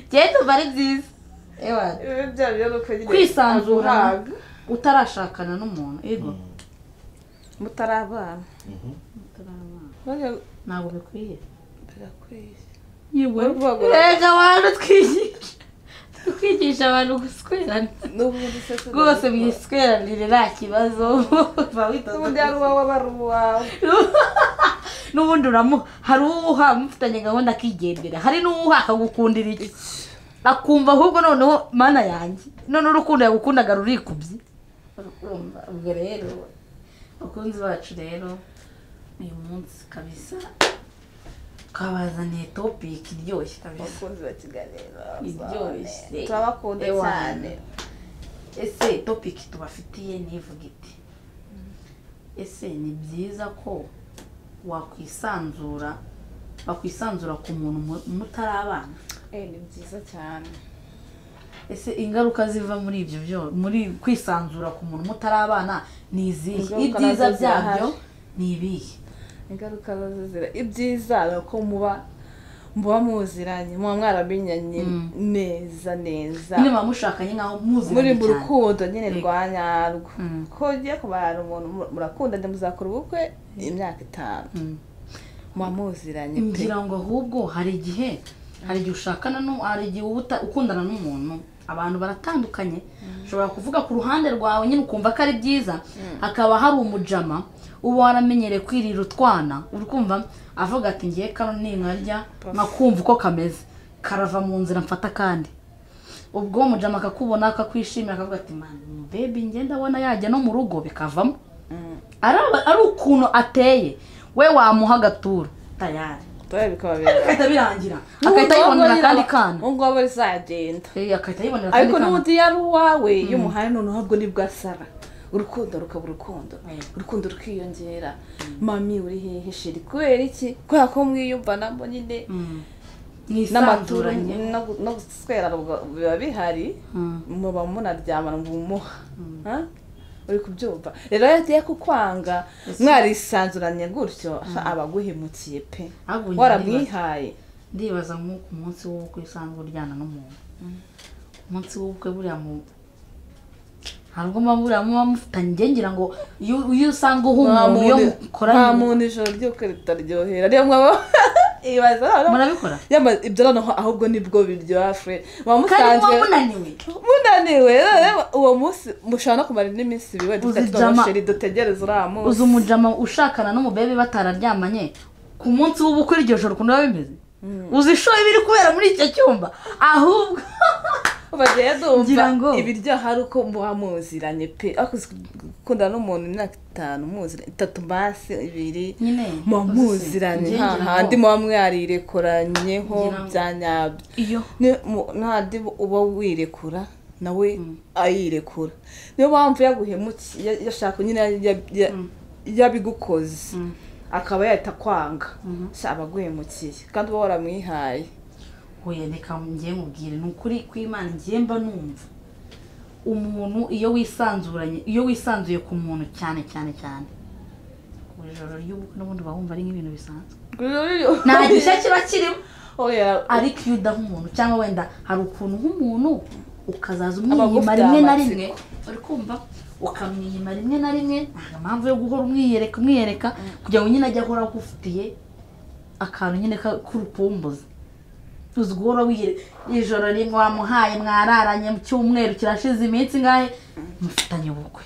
njyewe tuba ari byiza ewa ibi byaba byo ni uko nyine kwisanzura ntabwo utarashakana n'umuntu yego mutarabana Utarabana. none ntabwo bikwiye birakwiye yewe urwego- rega abantu twigisha twigisha abantu guswerana n'ubundi se tuzi- rwose mwisweranire nta kibazo Ba witoza n'ubundi ari uwawe aba ari uwawe n'ubundi uramu hari uwuha mufitanye gahunda akigendera hari n'uwuha akagukundira iki akumva ahubwo noneho mana yanjye noneho urukundo yagukundaga rurikubye urumva ubwo rero bakunzi bacu rero uyu munsi kabisa twabazaniye topiki iryoshye kabisa abakunzi ba kiganiro Iryoshye. turabakunda Ewa. cyane ese topiki tubafitiye n'ivuga iti ese ni byiza ko wakwisanzura bakwisanzura ku muntu mu- mutarabana Eh, ni byiza cyane ese ingaruka ziva muri ibyo byo muri kwisanzura ku muntu mutarabana ni izihe Ingaruka ibyiza nazo byabyo zirahari. ni ibihe ingaruka nazo zira ibyiza ni uko muba muba muziranye muba mwaramenyanye Mm. neza neza nyine muba mushakanye nkaho muri muziranye mu cyane rukundo nyine Yego. rwa nyarwo Mm. ko ugiye kubara umuntu mu- murakundana muzakora ubukwe imyaka itanu Mm. muba muziranye pe ngira ngo ahubwo hari igihe hari igihe ushakana n'u- hari igihe uba uta- ukundana n'umuntu abantu baratandukanye ushobora kuvuga ku ruhande rwawe nyine ukumva ko ari byiza hakaba hari umujama uba waramenyereye kwirira utwana uri kumva avuga ati ngiye kano ninkarya nkakumva uko kameze karava mu nzira mfata kandi ubwo umujama akakubona akakwishimira akavuga ati mani bebi ngenda abona yajya no mu rugo bikavamo Mm. ari aba- ari ukuntu ateye we wamuha agaturo tayari Dore bikaba bira bigahita birangira agahita yibonera akandi kana ubu ngubu bizagenda Eh, agahita yibonera akandi ariko kana n'ubundi iyo ari uwawe iyo umuhaye noneho ubwo nibwo asara urukundo rukaba urukundo Yego. urukundo rukiyongera mami uri hehe sheri kubera iki kubera ko mwiyumvanamo nyine Mm. n'amaturo mwisanzuranye no gu- no guswera ubwo biba bihari Mm. muba munaryamana mu muha Ha? uri kubyumva rero iyo agiye kukwanga mwarisanzuranye gutyo aba aguhemukiye pe ahubwo njye waramwihaye ndibaza nk'uko umunsi w'ubukwe usanzwe uryana n'umuntu umunsi w'ubukwe buriya mu ntabwo muba buriya muba mufitanye njye ngira ngo iyo iyo usanga uha nta umuntu iyo muntu nta mukoranye muntu ijoro ry'uko ritaryohera ariyo mwaba ibaza noneho- murabikora Yama- ibyo noneho ahubwo nibwo biryoha fure muba kandi muba musanzwe munaniwe munaniwe rero uwo munsi mushobora no kumara indi minsi ibiri wenda Uzijama- tuba sheri dutegereze uriya munsi uzi umujama ushakana n'umubebe batararyamanye ku munsi w'ubukwe iryo joro ukuntu biba bimeze uzi ishoye ibiri kubera muri icyo cyumba ahubwo bagiye Ngira dumva ngo- ibiryoha ari uko muba muziranye pe ariko uzi gukundana n'umuntu imyaka itanu muziranye itatu basi ibiri nyine muba uzi se, muziranye njye nta ngira ngo handi muba mwarirekoranyeho Ngira ngo- bya nyabyo iyo Ni- mu- ntandi uba wirekura nawe ayirekura niyo mpamvu yaguhemukiye yashaka nyine ya- ya- yabigukoze akaba yahita kwanga Sha, aba aguhemukiye kandi uba waramwihaye oya reka ngiye mubwire ni ukuri kw'imana ngiye mba numva umuntu iyo wisanzuranye iyo wisanzuye ku muntu cyane cyane cyane ku ijoro ry'ubukwe n'ubundi uba wumva ari nk'ibintu bisanzwe nta gishya kiba kirimo Oya, ariko iyo udaha umuntu cyangwa wenda hari ukuntu nk'umuntu ukazaza umwiyima Abagufitiye rimwe na amatsiko. rimwe uri kumva ukamwiyima rimwe na rimwe nta mpamvu yo guhora umwiyereka umwiyereka kugira ngo nyine ajye ahora agufitiye akantu nyine ka- k'urupumbuzi tuzi guhora wiyereka ijoro rimwe wamuhaye mwararanye mu cyumweru kirashize iminsi ingahe mufitanye ubukwe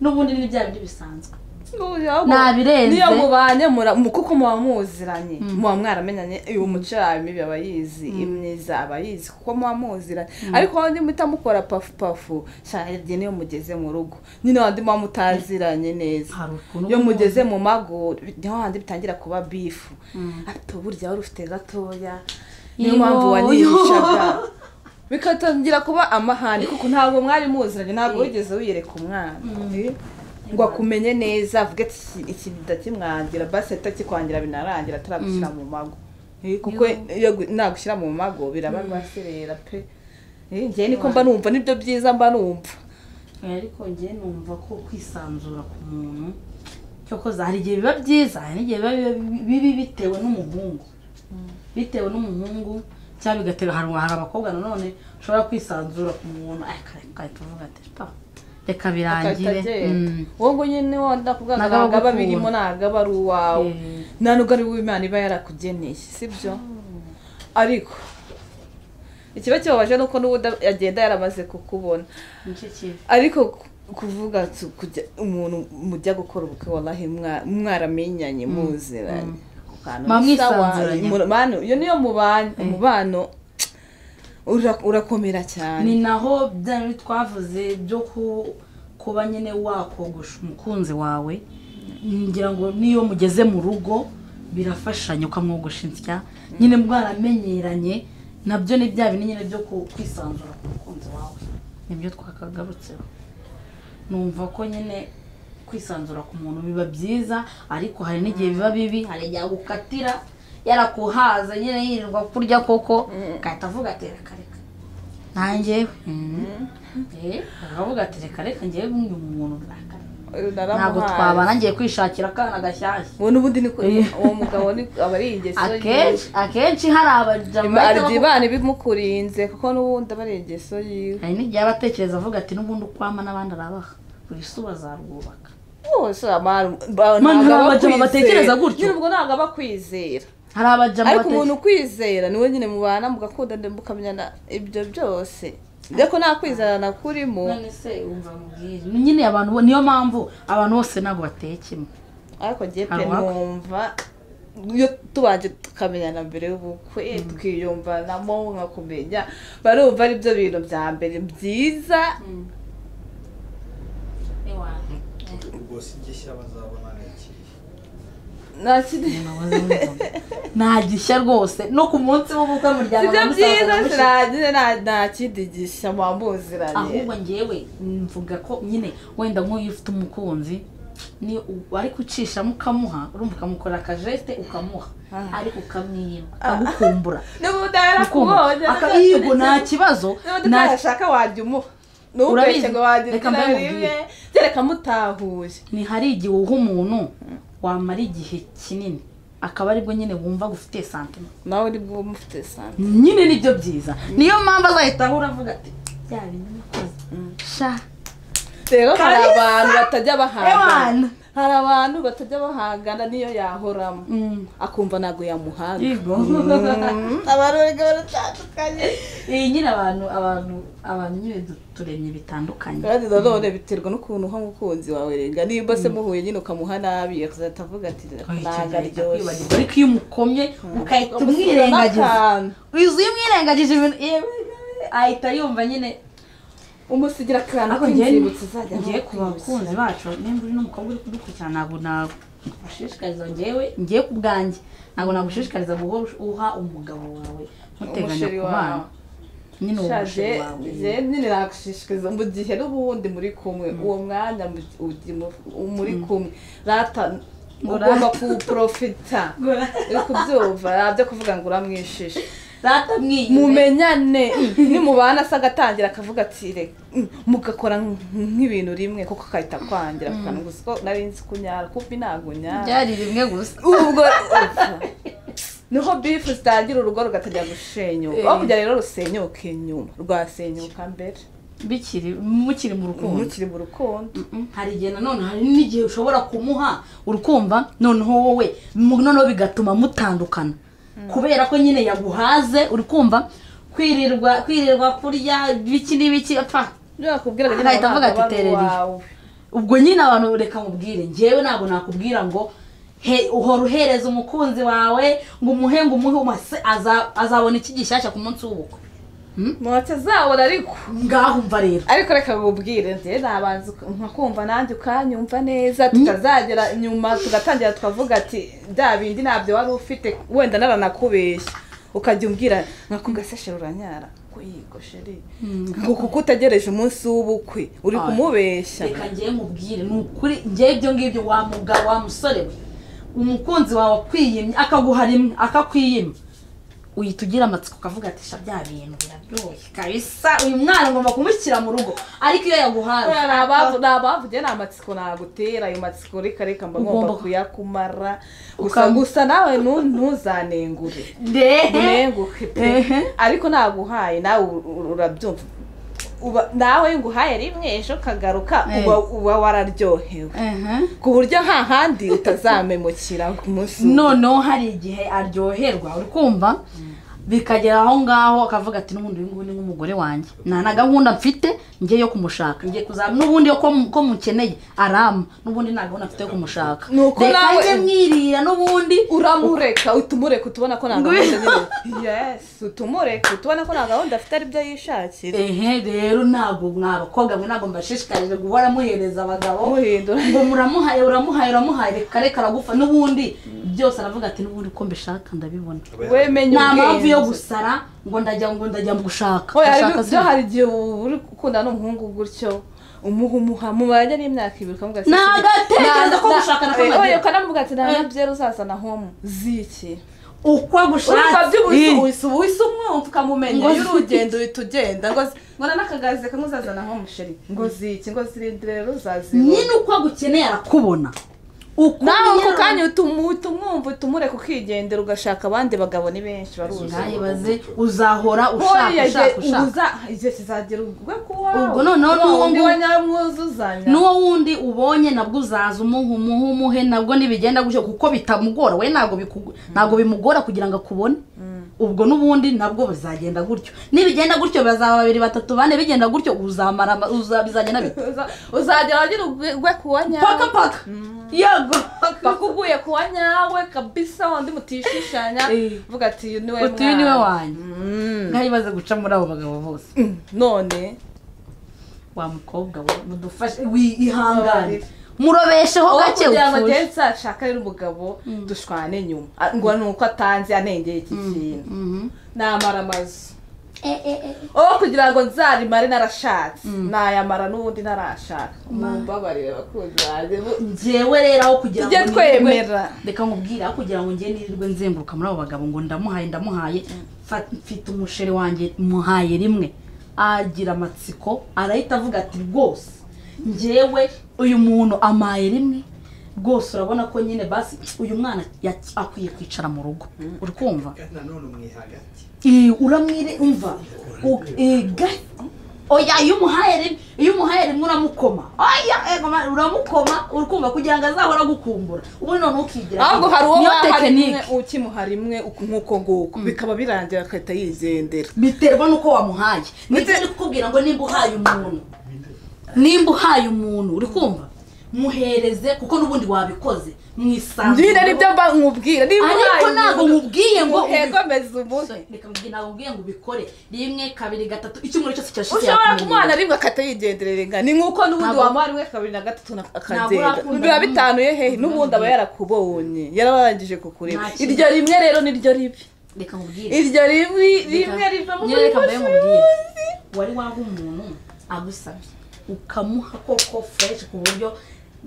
n'ubundi ni bya bindi bisanzwe Oya, Nabirenze. niyo mubanye mura- mu- kuko muba muziranye muba mwaramenyanye uyu muco yawe mibi aba yizi imyiza aba yizi kuko muba muziranye ariko wowe niba utamukora pafu pafu cyane niyo mugeze mu rugo nyine wandi muba mutaziranye neza hari ukuntu iyo mugeze mu mago niho handi bitangira kuba bifu ati burya wari ufite gatoya niyo Iyo, mpamvu iyo. wanihishaga bikatangira kuba amahane kuko ntabwo mwari muziranye ntabwo wigeze wiyereka umwana Eh? ngo akumenye neza avuge ati "Iki- iki ndakimwangira basi ahita kikwangira binarangira ataragushyira mu mago Eh, kuko iyo gu- nagushyira mu mago biraba rwaserera pe Eh, njyewe niko mba numva nibyo byiza mba numva Eh, ariko njye numva ko kwisanzura ku muntu cyokoza hari igihe biba byiza hari n'igihe biba bibi bitewe n'umuhungu bitewe n'umuhungu cyangwa bigatera hari hari abakobwa nanone ushobora kwisanzura ku muntu ariko reka tuvuga ati pa reka birangire Mm. wowe ngo nyine wenda kuvuga ngo Ntabwo ntabwo aba agukunda. birimo ntabwo aba ari uwawe Mm. nta nubwo ari uw'imana iba yarakugeneye sibyo ariko ikiba kibabaje ni uko n'ubundi agenda yaramaze kukubona nicyo kibi ariko ku- kuvuga tu- kujya umuntu mujya gukora ubukwe warahe mwaramenyanye muziranye Ako kantu Mwa ni sawa, mwisanzuranye. mu- mubano- iyo niyo mubano umubano ura- urakomera ni cyane naho bya bindi twavuze byo ku- kuba nyine wakogosha umukunzi wawe ngira ngo n'iyo mugeze mu rugo birafashanya ukamwogosha insya nyine bwaramenyeranye nabyo ni bya bindi nyine byo ku- kwisanzura ku mukunzi wawe nibyo twakagarutseho numva ko nyine kwisanzura ku muntu biba byiza ariko hari n'igihe biba bibi hari igihe agukatira yarakuhaza nyine yirirwa kurya koko agahita avuga ati reka reka nanjye bakavuga ati reka reka njyewe nk'uyu muntu ntabwo naramuhaye twabana ngiye kwishakira akana gashyashya ubu n'ubundi ni ko- Eh. uwo mugabo ni- aba ari ingeso akenshi akenshi hari abajama Ima- bahita arya bavuga- imana ibimukurinze kuko n'ubundi aba ari ingeso yiwe hari n'igihe aba atekereza avuga ati n'ubundi ukwama n'abandi arabaha buri si bazarwubaka bose abantu ba- Man, ntabwo hari aba abajama akwizera. batekereza gutyo. nyine ubwo ntabwo aba akwizera hari abajama ariko bateke- umuntu ukwizera niwe nyine mubana mugakunda ndetse mukamenyana ibyo byose ariko nta kwizerana kurimo none se wumva mubwire Ni nyine abantu bo- niyo mpamvu abantu bose ntabwo bateye kimwe ariko njye pe Hari uwaka. numva iyo tubanje tukamenyana mbere y'ubukwe tukiyumvanamo nkakumenya barumva ari byo bintu bya mbere byiza ubwo si gishya bazabona ni ikihe nta kindi nta gishya rwose no ku munsi w'ubukwe muryango sibyo na musaza na byiza mushiki- kirangire nta- nta kindi gishya muba muziranye ahubwo ngewe mvuga ko nyine wenda nk'uyu ufite umukunzi ni u- ariko ucishamo ukamuha urumva ukamukorera akajeste ukamuha Ah. ariko ukamwima ukamukumbura n'ubundi yarakubonye Ukumva. Aka- yego nta kibazo niba nta- utashaka wajya umuha nubeshye Urabizi. ngo wagira Reka igira mbimubwire. rimwe kereka mutahuye ni hari igihe uha umuntu wamara igihe kinini akaba aribwo nyine wumva gufite santima nawe ni bwo mufite sana nyine nibyo byiza niyo mpamvu azahita uravuga ati bya bintu nakoze sha rero hari Kalisa! abantu batajya bahangana Ewana! hari abantu batajya bahangana niyo yahoramo Mm. akumva ntabwo yamuhaga yego Mm, abantu bega baratandukanye iyi nyine abantu abantu abantu nyine du- turemye bitandukanye kandi nanone biterwa n'ukuntu uha umukunzi wawe renga niba se muhuye nyine ukamuha nabi akazahita avuga ati ntabwo aryoshye kwibagirwa ariko iyo umukomye ukahita umwirengagiza N'akantu. wizu iyo umwirengagije ibintu yewe, ahita yumva nyine umusigira akantu ariko k'inzibutso uzajya ngiye ku amukuza. bakunzi bacu nimba uri n'umukobwa uri kudukurikirana ntabwo nagushishikariza ngewe ngiye ku bwanjye ntabwo nagushishikariza guhora uha umugabo wawe muteganya Umusheri ku wawe. bana nyine uwo musheri shaje wawe je nyine nagushishikariza mu gihe n'ubundi muri kumwe uwo mwanya mu- ugi- mu- muri kumwe rata Ngo ugomba rata. kuwuprofita uri kubyumva nabyo kuvuga ngo uramwishishe rata mwiyibe mumenyane nimubana se agatangira akavuga ati reka mm, mugakora nk- nk'ibintu rimwe kuko agahita akwangira akantu gusa ko nari nzi kunyara kumbi ntabwo nyara byari rimwe gusa ubwo niho bifu zitangira urugo rugatangira gushenyuka aho kugira rero rusenyuke nyuma rwasenyuka mbere bikiri mukiri mu rukundo mukiri mu rukundo hari igihe nanone hari n'igihe ushobora kumuha urukumva noneho wowe mu- noneho bigatuma mutandukana kubera ko nyine yaguhaze uri kumva kwirirwa kwirirwa kurya biki n'ibiki apfa nakubwira ngo Ahita avuga ati, "Terera iyi." ubwo nyine abantu reka mubwire njyewe ntabwo nakubwira ngo he uhora uhereza umukunzi wawe ngo umuhe ngo umuhe umase aza- azabona iki gishyashya ku munsi w'ubukwe ntacyo azabona ariko ngaho umva rero ariko reka nkubwire njye nabanza uka- nkakumva nanjye ukanyumva neza tukazagera inyuma tugatangira tukavuga ati bya bindi ntabyo wari ufite wenda naranakubeshya ukajya umbwira nka kugaseshe uranyara ko yigo sheri kuko utegereje umunsi w'ubukwe uri Aye. kumubeshya reka ngewe mubwire ni ukuri ngewe ibyo ngibyo wa mugabo wa musore we umukunzi wawe akwiyimye akaguha rimwe akakwiyima uhita ugira amatsiko ukavuga ati sha bya bintu biraryoshye kabisa uyu mwana ngomba kumushyira mu rugo ariko iyo yaguhaye Buriya ni abavu- ni abavuge ni amatsiko nagutera ayo matsiko reka reka mba ngomba Ugomba- kuyakumara gusa Ukam- gusa nawe nu- ntuzanengure ndehe unenguke Ehe. pe ariko naguhaye nawe u- u- urabyumva uba nawe nguhaye rimwe ejo ukagaruka Eh. uba uba wararyohewe Ehe. ku buryo nta handi utazamemukira ku munsi umwe. noneho hari igihe aryoherwa uri kumva bikagera aho ngaho akavuga ati n'ubundi uyu nguyu ni nk'umugore wanjye nta na gahunda mfite njye yo kumushaka njye kuzaba n'ubundi yo ko mu- ko mukeneye arama n'ubundi nta gahunda mfite yo kumushaka Nuko reka nawe- njye mwirira n'ubundi uramureka utumureka utubona ko nta Ngo- gahunda nyine yes utumureka utubona ko nta gahunda afite aribyo yishakira ehe rero ntabwo mwa bakobwa mwe ntabwo mbashishikarije guhora muhereza abagabo muhindura ngo muramuhaye uramuhaye uramuhaye reka reka aragufa n'ubundi byose aravuga ati n'ubundi uko mbishaka ndabibona wemenya nta mpamvu yo ubwenge. gusara ngo ndajya ngo ndajya mu gushaka Oya, hari Gushaka ibyo- hari igihe uba uri gukunda n'umuhungu gutyo umuha umuha mubanye n'imyaka ibiri ukamuga Ni agatekerezo ko gushaka na kamagira. ukanamubwira ati nta byera uzazana homu ziki uko urumva agushatse by'ubuhisi ubuhisi umwumva ukamumenya Ngo iyo uri ugenda uhita ugenda ngo zi- ngo na n'akagazi kamwe uzazana homu sheri ngo ziki ngo zirindire rero uzazibona nyine uko agukeneye arakubona uko nawe nyine- ako kanya utumu- utumwumva utumureka ukigendera ugashaka abandi bagabo ni benshi baruzi ntayibaze uzahora ushaka ushaka ushaka igihe kizagera ubwo kuwa Ubwo noneho n'uwo undi ngu- wa nyamwuzuzanya n'uwo wundi ubonye nabwo uzaza umuha umuha umuhe nabwo ntibigenda gutyo kuko bitamugora we ntabwo biku- ntabwo bimugora kugira ngo akubone ubwo n'ubundi nabwo bizagenda gutyo nibigenda gutyo bazaba babiri batatu bane bigenda gutyo uzamara ama- uza- bizagenda bite Uza- uzagera wagira ugwe kuwa paka nyawe paka yego bakuguye kuwa nyawe kabisa wandi mutishishanya Eh. vuga ati uyu niwe uti uyu niwe mwana." wanjye Mm. ntayibaze guca muri abo bagabo bose none wa mukobwa we mudufashe wihangane murobesheho aho gake kugira ngo utuje ageze ashaka rero umugabo dushwane nyuma Ah, ngo ni uko atanze anengeye iki kintu Mhm. namara amazu aho kugira ngo nzarimare narashatse nayamara n'ubundi ntarashaka mumbabarire bakunzi banjye Bu- njyewe rero aho kugira Tujye ngo nirirwe- twemera. reka nkubwire aho kugira ngo njye nirirwe nzenguruka muri abo bagabo ngo ndamuhaye ndamuhaye fa- mfite umusheri wanjye muhaye rimwe agira amatsiko arahita avuga ati rwose njyewe uyu muntu amaye rimwe rwose urabona ko nyine basi uyu mwana yaki- akwiye kwicara mu rugo uri kumva nanone mwi hagati Eh, uramwire umva U- eh, ga- oya iyo umuhaye rimwe iyo umuhaye rimwe uramukoma oya eh, mama, uramukoma urikumva kugira ngo azahora agukumbura ubundi none ukigira ahubwo hari uwo niyo baha rimwe tekinike ukimuha rimwe uku- nk'uko nguko bikaba birangira agahita yigendera biterwa n'uko wamuhaye ndetse ari kukubwira ngo nimba uhaye umuntu nimba uhaye umuntu uri kumva muhereze kuko n'ubundi wabikoze mwisanzure njye nibyo mba nkubwira niba Ariko ubaye ntabwo umuntu nkubwiye ngo ubi- uhegomeze umuntu reka mbwira ntabwo mbwiye ngo ubikore rimwe kabiri gatatu icyumweru cyose kirashize ushobora kumuhana yakumenyera. rimwe akahita yigenderera ingana ni nk'uko n'ubundi Ntabwo- wamuha rimwe kabiri na gatatu na- akagenda urakunda biba n'umwe. bitanuye hehe n'ubundi aba yarakubonye yararangije kukureba Nta kintu. iryo rimwe rero niryo ribi reka mubwire iryo rimwe rimwe riva mu nyine reka mbaye mashuri. mubwire wari waha umuntu agusabye ukamuha koko fureshi ku buryo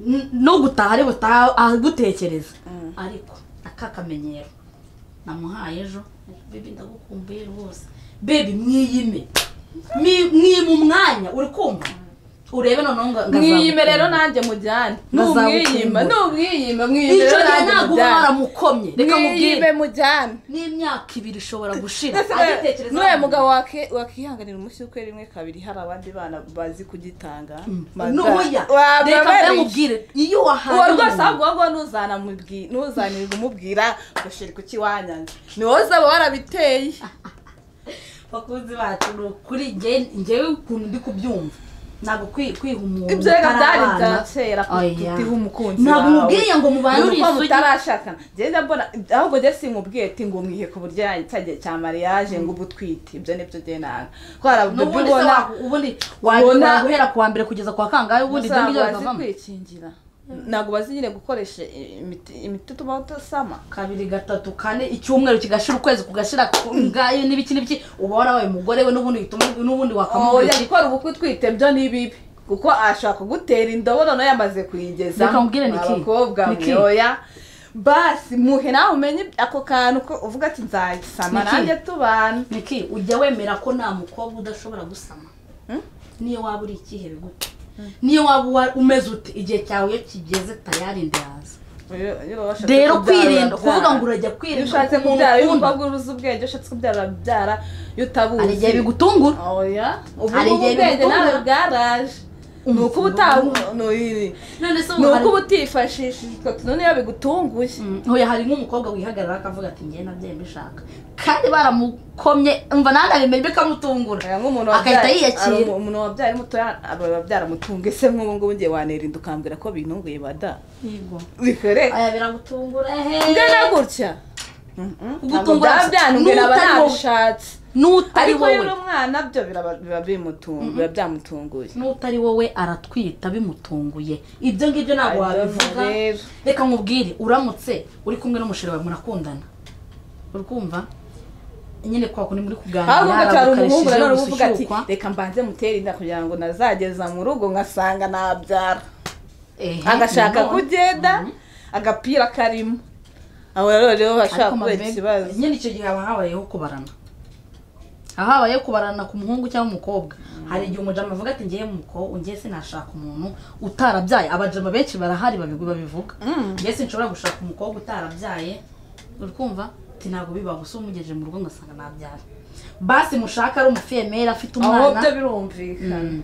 n- no gutaha ari butaha agutekereza ariko akakamenyero namuhaye ejo bibi ndagukumbuye rwose bebi mwiyime Mi- mwima umwanya uri kumva urebe noneho ngo ngo mwiyime rero azagukumbuye. nanjye mujyane Ngazagukumbura. numwiyima numwiyima mwiyime icyo rero gihe nanjye ntabwo uba mujyane waramukomye reka mubwire mwiyime mujyane n'imyaka ibiri ishobora gushira Ndetse agitekereza n'uriya mugabo wake- wakihanganira umushyi ukwe rimwe kabiri hari abandi bana bazi kugitanga noya Waba reka barishye. mbayamubwire iyo wahaye uwo rwose umuntu- ahubwo wowe ntuzanamubwi- ntuzanirirwa umubwira ngo sheri kuki wanyanze ni wowe uzaba warabiteye bakunzi bacu ni ukuri njye- njyewe ukuntu ndi kubyumva ntabwo kwi- kwiha umuntu ibyo reka byari utarabana. bya kera Oya. kutiha umukunzi ntabwo wawe. mubwiye ngo mubanure Nuko isugi mutarashakana ngenda mbona ahubwo njye simubwiye ati ngo mwihe ku buryo cyagiye cya mariage ngo ubu utwite ibyo nibyo njye nanga ko hari uburyo n'ubundi se ubona wa- ubundi ubona- wajya guhera ku wa mbere kugeza ku wa kangahe ubundi ibyo ntabwo ngibyo bazi bikavamo kwikingira ntabwo bazi nyine gukoresha imiti imiti ituma utasama kabiri gatatu kane icyumweru kigashira ukwezi kugashira ku- ngayo n'ibiki n'ibiki uba warabaye umugore we n'ubundi bituma n'ubundi wakamubwira oya gukora ubukwe utwite byo ni bibi kuko ashobora kugutera indobo noneho yamaze kuyigeza Reka nkubwire ni iki? abakobwa Ni iki? mwe oya basi muhe nawe umenye ako kantu ko uvuga ati nzagisama Niki? nanjye tubana niki ujya wemera ko nta mukobwa udashobora gusama Hmm? niyo waba uri ikihe bigute niyo waba uwa- umeze ute igihe cyawe iyo kigeze tayari ndaza Rero- rero washatse rero kubyara, kwirinda urabyara. kuvuga ngo urajya iyo kwirinda ushatse umuntu kubyara iyo ukunda, umukobwa uruzi ubwenge iyo ushatse kubyara urabyara iyo hari igihe utabuzi bigutungura oya ubu Hari ngubu igihe ubwenge bigutungura. nawe bwaraje ni ukuba utabu ni none se ni ubu hari ukuba utifashishije utwo tuntu niyo bigutunguye Mm, hoya hari nk'umukobwa wihagarara akavuga ati ngewe nabyaye mbishaka kandi baramukomye umva nanjye abimenye bikamutungura Aya, nk'umuntu Agahita wabyaye- yiyakira. ari umu- umuntu wabyaye muto aba byaramutunga ese nk'ubu ngubu ngiye wanirinda ukambwira ko bintunguye bada yego bikoreka aya biragutungura ngana ehe gutya Kugutungura byaba gusa. byantunguye aba N'utari wowe. nabishatse n'utari ariko wowe rero umwana byo biraba- biba bimutunga biba byamutunguye n'utari wowe aratwita bimutunguye ibyo ngibyo ntabwo Ay, wabivuga ndumva rero. reka nkubwire uramutse uri kumwe n'umusheri wawe murakundana uri kumva nyine kwa kundi muri kuganira ahubwo ugacyara umuhungu ukareshejeho nanone uba uvuga ati gushyukwa. reka mbanze mutere inda kugira ngo nazageza mu rugo ngasanga nabyara Ehe, agashaka nanone. kugenda agapira karimo abo rero rero bashobora Ariko kubera mabebe, ikibazo nyine icyo gihe haba habayeho kubarana haba habayeho kubarana ku muhungu cyangwa umukobwa hari igihe umujama avuga ati ngiye mu mukobwa ngiye sinashaka umuntu utarabyaye abajama benshi barahari babigu- babivuga ngiye sinshobora gushaka umukobwa utarabyaye uri kumva ati ntabwo biba gusa umugejeje mu rugo ngasanga nabyaye basi mushaka ari umufiyemeri afite aho umwana byo birumvikana Mm.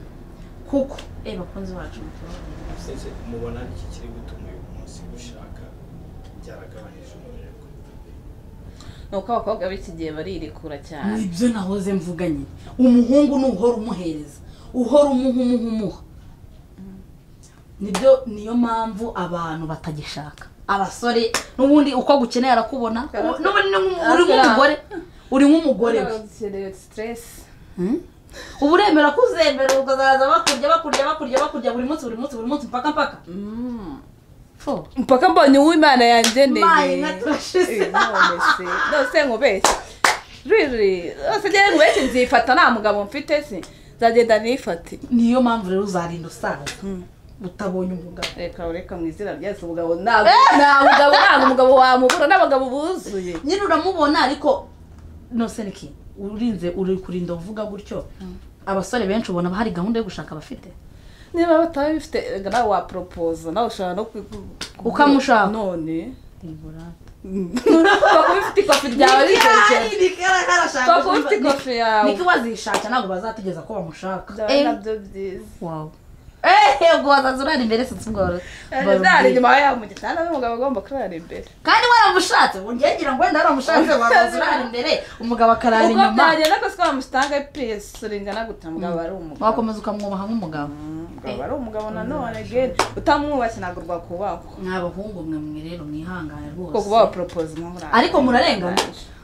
kuko eh bakunzi bacu mutubabare. Ese mubona iki kiri gutuma uyu munsi gushaka byaragabanije umurego ni uko abakobwa b'iki gihe baririkura cyane nibyo nahoze mvuga nyine umuhungu ni uhora umuhereza uhora umuha umuha umuha nibyo niyo mpamvu abantu batagishaka abasore n'ubundi uko agukeneye arakubona Karate. n'ubundi ni nk'umu- uri nk'umugore uri nk'umugore we siteresi Hmm? uba uremera ko uzemera ukazaza bakurya bakurya bakurya bakurya buri munsi buri munsi buri munsi mpaka mpaka Fo. mpaka mbonye uw'imana yangeneye Imana inaturashize. Eh, none se nose nkubeshye riri nose njyewe nkubeshye nzifata nta mugabo mfite si nzagenda nifate niyo mpamvu rero uzarinda usaza utabonye umugabo reka ureka mu izina ryacu umugabo ntabwo nta mugabo ntabwo umugabo wamubura n'abagabo buzuye nyine uramubona ariko nose ni ki urinze uri kurinda uvuga gutyo abasore benshi ubona hari gahunda yo gushaka abafite niba batabifite reka nawe waporopoza nawe ushobora no ku- ku- ku- Ukamushaka. none kuba ufite ikofi ryawe rigerekeranye kuba ufite ikofi yawe niko bazishaka ntabwo bazategeza ko bamushaka byaba Eh, nabyo byiza wow. Eh, ubwo wazaza urara imbere sinzi ubwo wari- wari nari ugiye. inyuma ya mu gitanda n'umugabo agomba kurara imbere kandi waramushatse ngira ngo wenda waramushatse wazaza urara imbere umugabo akarara ubwo inyuma byagenda kose ko bamusitanga piyesi ringana gute mugabo ari umugabo wakomeza ukamwubaha nk'umugabo mugabo ari umugabo nanone gere utamwubashye ntabwo rwakubakwa ni abahungu mwe mwe rero mwihangane kuko rwose kuba waporopoza impamvu ariko murarengana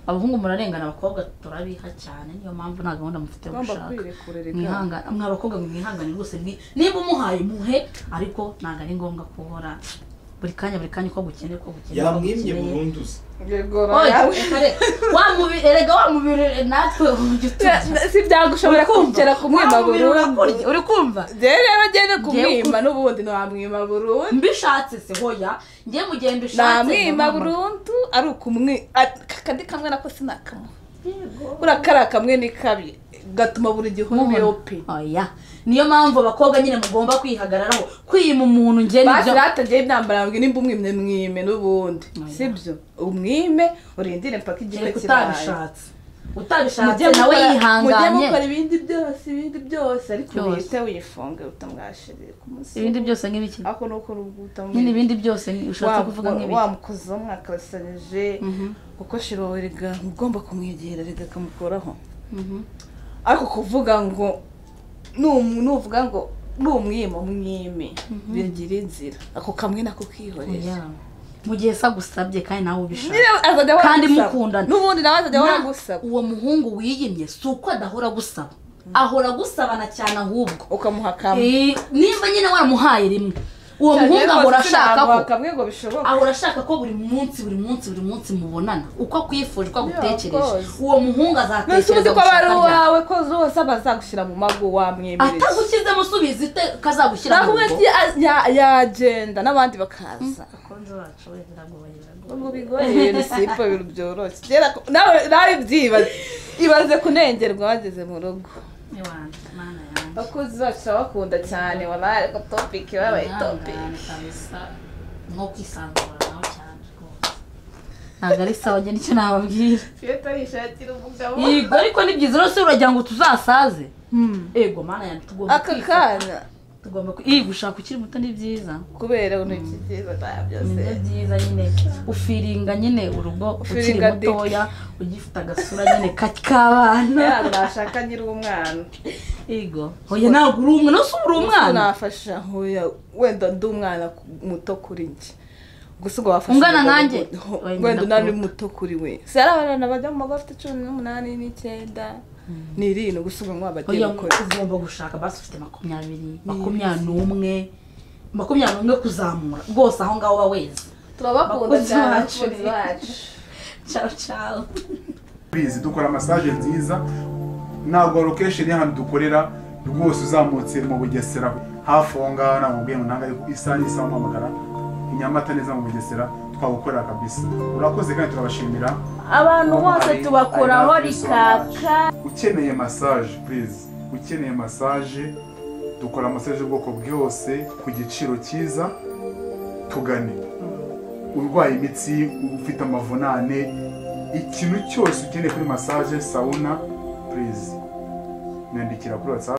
abahungu murarengana abakobwa turabiha cyane niyo mpamvu nta gahunda mufite yo ugomba gushaka kwirekurira igana mwihangane mwa bakobwa mwe mwihangane rwose mwi- niba umuhaye muhe ariko ntabwo ari ngombwa kuhora buri kanya buri kanya uko gukeneye uko gukeneye uko yamwimye gukeneye burundu se Oya, reka reka. wa mubiri erega wa mubiri natwe ujya uturya si byagushobora kugera kumwima burundu uri kumva rero rero ngende kumwima kumwima n'ubundi ntiwamwima burundu mbishatse se hoya njye mu gihe mbishatse namwima burundu ari ukumwi a- akandi kamwe nako sinakamwe buriya kariya kamwe ni kabi gatuma buri gihe uyope oya niyo mpamvu abakobwa nyine mugomba kwihagararaho kwima umuntu njye nibyo bashyira hatangiye imyambaro yawe nimba umwimye mwime n'ubundi Oya. sibyo umwime urindire mpaka igihe kereka kiraye utabishatse Mujye utabishatse nawe mukora- mujye yihanganye mukora ibindi byose ibindi byose ariko Byose. wihite wifunge utamwashiriye ku musozi ibindi byose nk'ibiki ariko nuko utamwishije nyine ibindi byose ni- ushatse kuvuga nk'ibiki wamukoze mwakasanyije Mhm. kuko shirawe rega ugomba kumwegera rega akamukoraho Mhm. ariko kuvuga ngo numu- nuvuga ngo ni umwima mwime bigira inzira ako kamwe nako kihorera Oya. mu gihe se agusabye kandi nawe ubishaka Nyine azajya ahora Kandi agusaba. mukundana. n'ubundi nawe azajya ahora Na- agusaba uwo muhungu wiyimye si uko adahora agusaba ahora agusabana cyane ahubwo ukamuha kamwe Eh, nimba nyine waramuhaye rimwe uwo muhungu ahora ashaka ko kamwe ngo bishoboka ahora ashaka ko buri munsi buri munsi buri munsi mubonana uko akwifuje uko agutekereje of course. uwo muhungu mbese uzi azatekereza ko aba ari gushaka ryari. uwawe ko zose aba azagushyira mu mago wamwemereye atagushyizemo usubiza ite kazagushyira mu naho umwe rugo agiye- ya- yagenda n'abandi bakaza abakunzi bacu wenda ntabwo bagira ngo ubwo bigoye bisipa ibintu byoroshye kera ko- nawe nawe byibaze ibaze kunengerwa bageze mu rugo Iwanjye, mana yanjye. abakozi bacu turabakunda cyane wabaye ariko topiki babaye topiki Ihangane kabisa. nko kwisanzura nawe cyane rwose ntabwo ari sawa njye nicyo nababwira fiyeta yishakira umugabo yego ariko ni byiza rero se uragira ngo tuzasaze ego mana yanjye tugomba aka kwifa- kana tugomba kwi- iyi gushaka ukiri muto ni byiza kubera intoki nziza nta byose nibyo byiza nyine ufiringa nyine urugo ukiri Ufiringa dick. mutoya ugifite agasura nyine ka- k'abana ntabwo nashaka nyiri umwana yego oya ntabwo uri umwana se uba uri umwana nafasha nkuya wenda ndi umwana ku- muto kuri njye gusa ubwo wafashe Ungana umugabo nanjye? ngo- Oya, njye wenda unani ndakuruta. muto kuri we si hari abana bajya mu mago afite cumi n'umunani n'icyenda n'irindwi gusa ubwo nk'ubu bagiye oya gukora ugomba gushaka basi ufite makumyabiri makumyabiri n'umwe makumyabiri n'umwe kuzamura rwose aho ngaho uba weze turabakunda Abakozi cyane bacu. abakozi bacu ciao ciao bizi dukora masaje nziza ntabwo lokesheni y'ahantu dukorera rwose uzamutse mu bugesera hafi aho ngaho ntabwo ubwiye ngo ntabwo ariko isaha n'isaha umuhamagara i nyamata neza mu bugesera twagukorera kabisa urakoze kandi turabashimira abantu bose Ari- tubakoraho ari natwe rikaka ukeneye massage please ukeneye massage dukora massage y'ubwoko bwose ku giciro cyiza tugane urwaye imitsi ufite amavunane ikintu cyose ukeneye kuri massage sauna please nyandikira kuri whatsapp